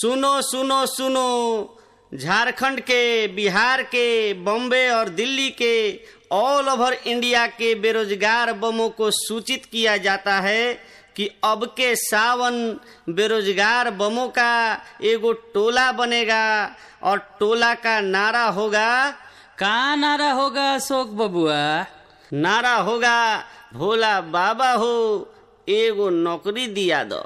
सुनो सुनो सुनो झारखंड के बिहार के बॉम्बे और दिल्ली के ऑल ओवर इंडिया के बेरोजगार बमों को सूचित किया जाता है कि अब के सावन बेरोजगार बमों का एगो टोला बनेगा और टोला का नारा होगा का नारा होगा अशोक बबुआ नारा होगा भोला बाबा हो एगो नौकरी दिया दो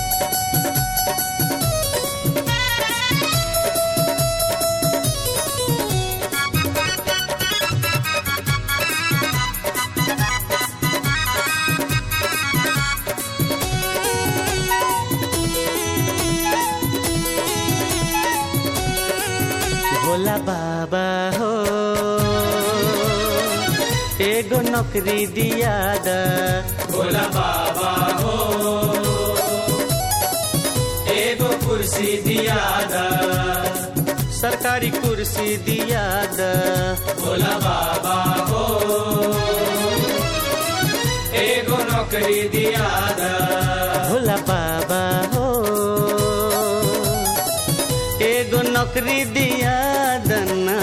भोला बाबा हो एगो नौकरी दिया द भोला बाबा हो एगो कुर्सी दिया दा सरकारी कुर्सी दिया द भोला बाबा हो एगो नौकरी दिया दा भोला बाबा हो एगो नौकरी दिया दना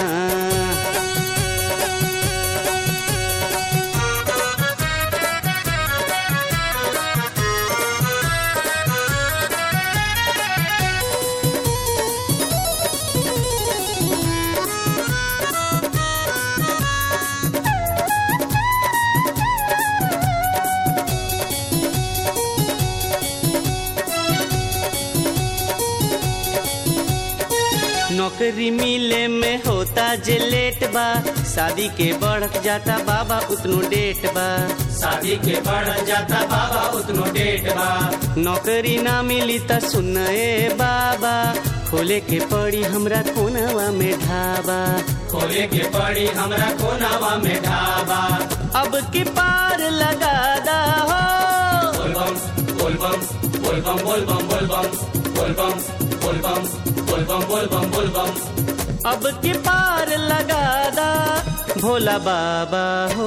नौकरी मिले में होता जे लेट बा शादी के बढ़त जाता बाबा उतनो डेट बा शादी के बढ़ जाता बाबा उतनो डेट बा नौकरी ना मिली त सुन ए बाबा खोले के पड़ी हमरा कोनवा में ढाबा खोले के पड़ी हमरा कोनावा में ढाबा अब की पार लगा दा हो बोलबम बोलबम बोलबम बोलबम बोलबम बोलबम बोलबम बोलबम बोलबम बोलबम अब की पार लगा दा भोला बाबा हो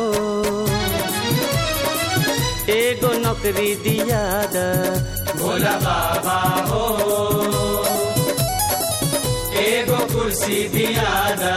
एगो नौकरी दिया दा भोला बाबा हो एगो कुर्सी दिया दा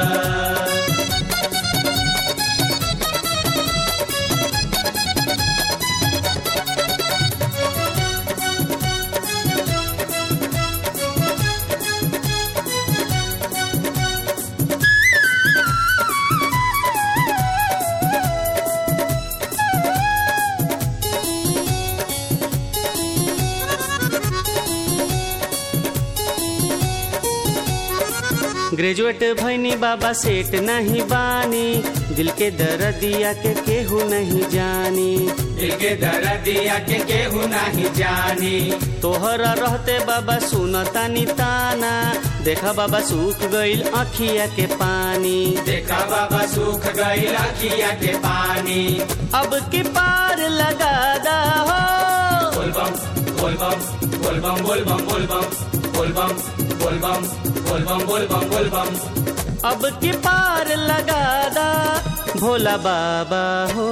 ग्रेजुएट भैनी बाबा सेठ नहीं बानी दिल के दर्दिया के केहू नहीं जानी दिल के दर्दिया के केहू नहीं जानी तोहरा रहते बाबा सुनतानी ताना देखा बाबा सूख गईल अखिया के पानी देखा बाबा सूख गई लखिया के पानी अब की पार लगा दा हो बोलबम बोलबम बोलबम बोलबम बोलबम बोलबम बोलबम बोलबम बोलबम बोलबम अब की पार लगा दा भोला बाबा हो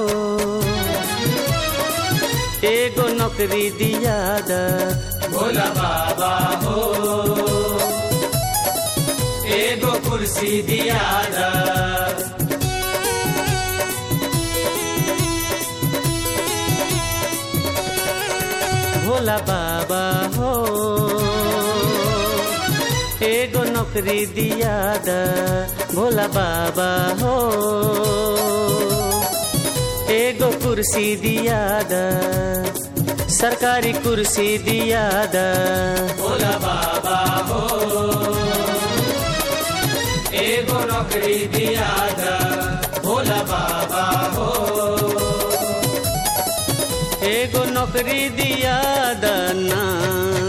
एगो नौकरी दिया दा भोला बाबा हो एगो कुर्सी दिया दा भोला बाबा हो एगो नौकरी दिया दा भोला बाबा हो एगो कुर्सी दिया दा सरकारी कुर्सी दिया दा भोला बाबा हो एगो नौकरी दिया दा भोला बाबा हो एगो नौकरी दिया दना